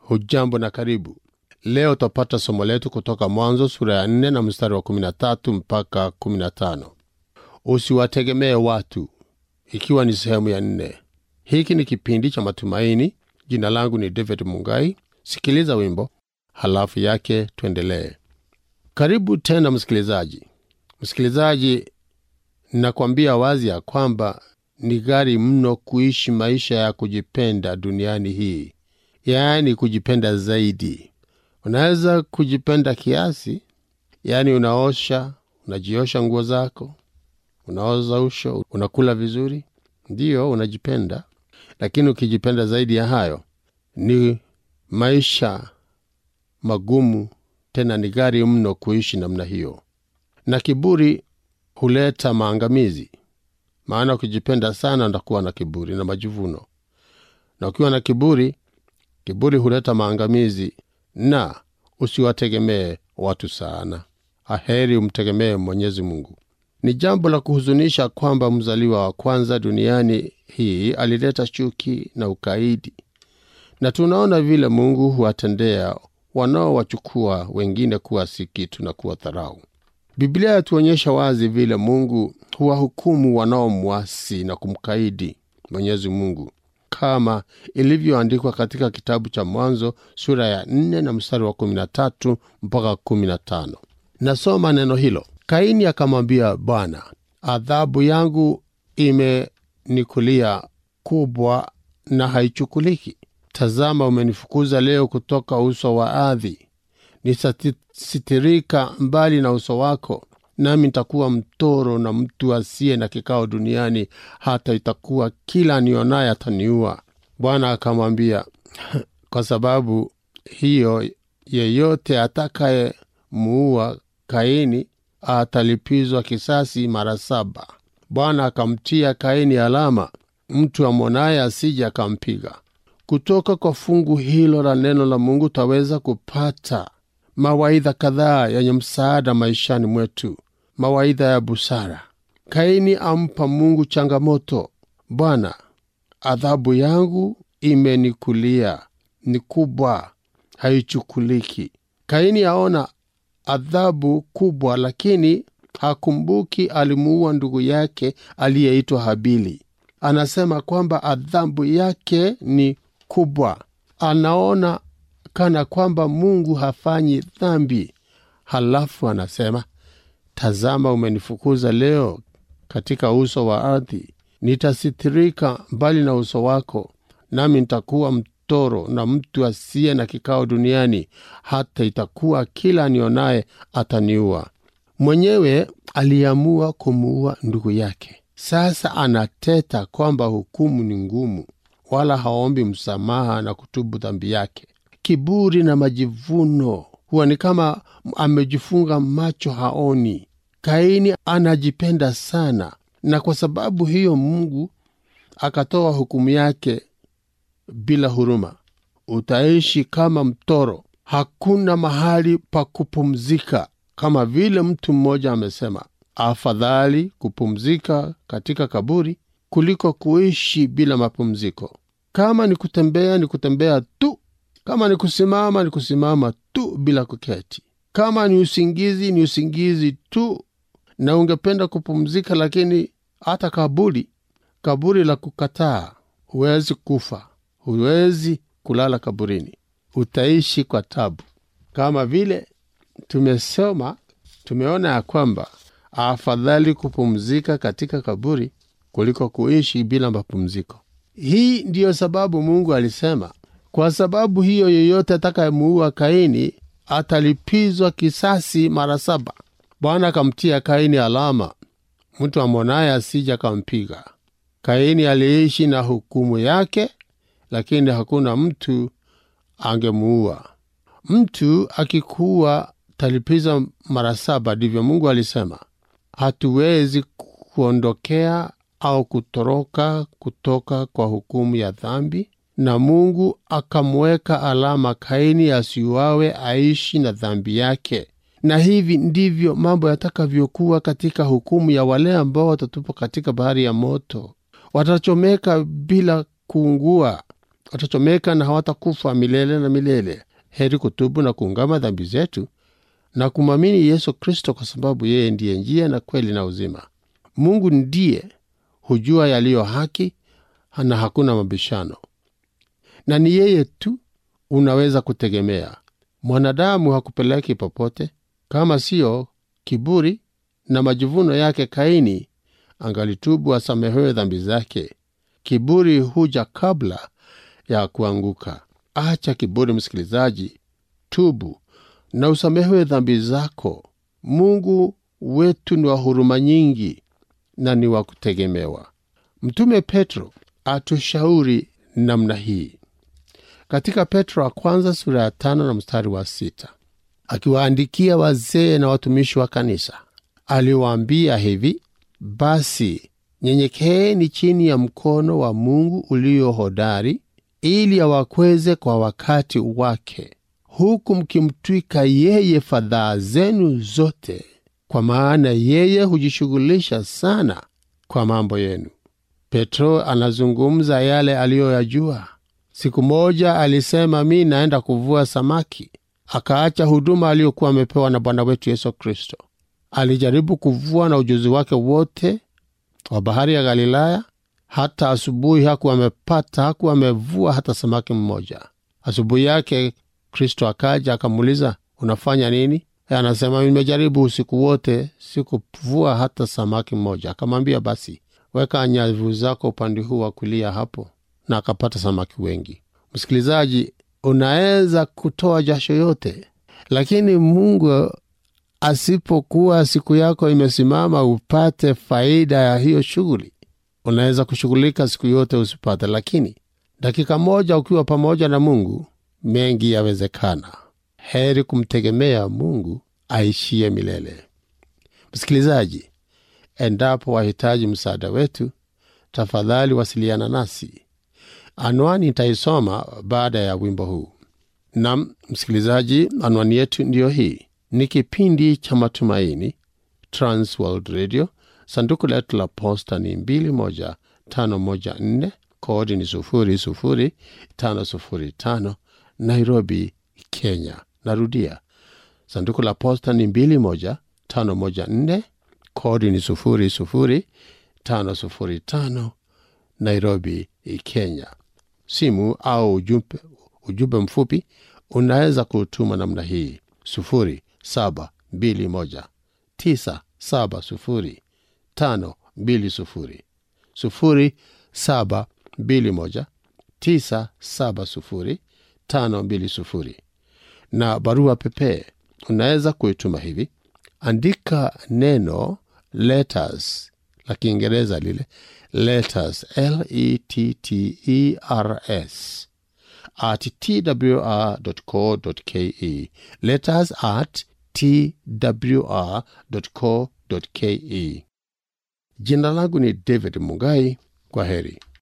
hujambo na karibu leo utapata somo letu kutoka mwanzo sura ya 4 na mstari wa 13 mpaka 15 usiwategemee watu ikiwa ni sehemu ya nne hiki ni kipindi cha matumaini jina langu ni david mungai sikiliza wimbo halafu yake tuendelee karibu tena msikilizaji msikilizaji nakwambia wazi ya kwamba ni ghari mno kuishi maisha ya kujipenda duniani hii yaani kujipenda zaidi unaweza kujipenda kiasi yaani unaosha unajiosha nguo zako unaoza usho unakula vizuri ndiyo unajipenda lakini ukijipenda zaidi ya hayo ni maisha magumu tena ni ghari mno kuishi namna hiyo na kiburi huleta maangamizi maana ukijipenda sana ndakuwa na kiburi na majivuno na ukiwa na kiburi kiburi huleta maangamizi na usiwategemee watu sana aheri umtegemee mwenyezi mungu ni jambo la kuhuzunisha kwamba mzaliwa wa kwanza duniani hii alileta chuki na ukaidi na tunaona vile mungu huwatendea wanaowachukua wengine kuwa si kitu na kuwa dharau biblia yatuonyesha wazi vile mungu huwahukumu wanaomwasi na kumkaidi mwenyezi mungu kama ilivyoandikwa katika kitabu cha mwanzo sura ya 4 na mstari wa 13 mpaka 15 nasoma neno hilo kaini akamwambia bwana adhabu yangu imenikulia kubwa na haichukuliki tazama umenifukuza leo kutoka uso wa ardhi nitasitirika mbali na uso wako nami nitakuwa mtoro na mtu asiye na kikao duniani hata itakuwa kila nionaye ataniua bwana akamwambia kwa sababu hiyo yeyote atakayemuua kaini atalipizwa kisasi mara saba bwana akamtia kaini alama mtu amwonaye asije akampiga kutoka kwa fungu hilo la neno la mungu taweza kupata mawaidha kadhaa yenye msaada maishani mwetu mawaidha ya busara kaini ampa mungu changamoto bwana adhabu yangu imenikulia ni kubwa haichukuliki kaini aona adhabu kubwa lakini hakumbuki alimuua ndugu yake aliyeitwa habili anasema kwamba adhabu yake ni kubwa anaona kana kwamba mungu hafanyi dhambi halafu anasema tazama umenifukuza leo katika uso wa ardhi nitasitirika mbali na uso wako nami nitakuwa mtoro na mtu asiye na kikao duniani hata itakuwa kila nionaye ataniua mwenyewe aliamua kumuua ndugu yake sasa anateta kwamba hukumu ni ngumu wala haombi msamaha na kutubu dhambi yake kiburi na majivuno huwa ni kama amejifunga macho haoni kaini anajipenda sana na kwa sababu hiyo mungu akatoa hukumu yake bila huruma utaishi kama mtoro hakuna mahali pa kupumzika kama vile mtu mmoja amesema afadhali kupumzika katika kaburi kuliko kuishi bila mapumziko kama ni kutembea ni kutembea tu kama ni kusimama ni kusimama tu bila kuketi kama ni usingizi ni usingizi tu na ungependa kupumzika lakini hata kaburi kaburi la kukataa huwezi kufa huwezi kulala kaburini utaishi kwa tabu kama vile tumesoma tumeona ya kwamba afadhali kupumzika katika kaburi kuliko kuishi bila mapumziko hii ndiyo sababu mungu alisema kwa sababu hiyo yeyote atakayemuua kaini atalipizwa kisasi mara saba bwana akamtia kaini alama mtu amwonaye asija akampiga kaini aliishi na hukumu yake lakini hakuna mtu angemuua mtu akikuwa talipiza mara saba ndivyo mungu alisema hatuwezi kuondokea au kutoroka kutoka kwa hukumu ya dhambi na mungu akamweka alama kaini asiuawe aishi na dhambi yake na hivi ndivyo mambo yatakavyokuwa katika hukumu ya wale ambao watatupwa katika bahari ya moto watachomeka bila kuungua watachomeka na hawatakufa milele na milele. Heri kutubu na kuungama dhambi zetu na kumwamini Yesu Kristo, kwa sababu yeye ndiye njia na kweli na uzima. Mungu ndiye hujua yaliyo haki na hakuna mabishano, na ni yeye tu unaweza kutegemea. Mwanadamu hakupeleki popote, kama siyo kiburi na majivuno yake. Kaini angalitubu asamehewe dhambi zake. Kiburi huja kabla ya kuanguka. Acha kiburi, msikilizaji, tubu na usamehewe dhambi zako. Mungu wetu ni wa huruma nyingi na ni wa kutegemewa. Mtume Petro atushauri namna hii katika Petro wa kwanza sura ya tano na mstari wa sita akiwaandikia wazee na watumishi wa kanisa, aliwaambia hivi: basi nyenyekeeni chini ya mkono wa Mungu ulio hodari, ili awakweze kwa wakati wake, huku mkimtwika yeye fadhaa zenu zote, kwa maana yeye hujishughulisha sana kwa mambo yenu. Petro anazungumza yale aliyoyajua. Siku moja alisema, mi naenda kuvua samaki. Akaacha huduma aliyokuwa amepewa na Bwana wetu Yesu Kristo. Alijaribu kuvua na ujuzi wake wote wa bahari ya Galilaya. Hata asubuhi hakuwa amepata, hakuwa amevua hata samaki mmoja. Asubuhi yake Kristo akaja akamuuliza, unafanya nini? E, anasema nimejaribu usiku wote, sikuvua hata samaki mmoja. Akamwambia, basi weka nyavu zako upande huu wa kulia hapo, na akapata samaki wengi. Msikilizaji, unaweza kutoa jasho yote, lakini Mungu asipokuwa siku yako imesimama upate faida ya hiyo shughuli, unaweza kushughulika siku yote usipate, lakini dakika moja ukiwa pamoja na Mungu, mengi yawezekana. Heri kumtegemea Mungu aishie milele. Msikilizaji, endapo wahitaji msaada wetu, tafadhali wasiliana nasi. Anwani nitaisoma baada ya wimbo huu. Nam msikilizaji, anwani yetu ndiyo hii. Ni kipindi cha Matumaini, Transworld Radio. Sanduku letu la posta ni 21514 kodi ni 00505 Nairobi, Kenya. Narudia, sanduku la posta ni 21514 kodi ni 00505 Nairobi, Kenya. Simu au ujumbe, ujumbe mfupi unaweza kutuma namna hii sufuri saba mbili moja tisa saba sufuri tano mbili sufuri sufuri saba mbili moja tisa saba sufuri tano mbili sufuri. Na barua pepe unaweza kuituma hivi, andika neno letters la Kiingereza lile letters, L E T T E R S at twr.co.ke, letters at twr.co.ke. Jina langu ni David Mungai. Kwa heri.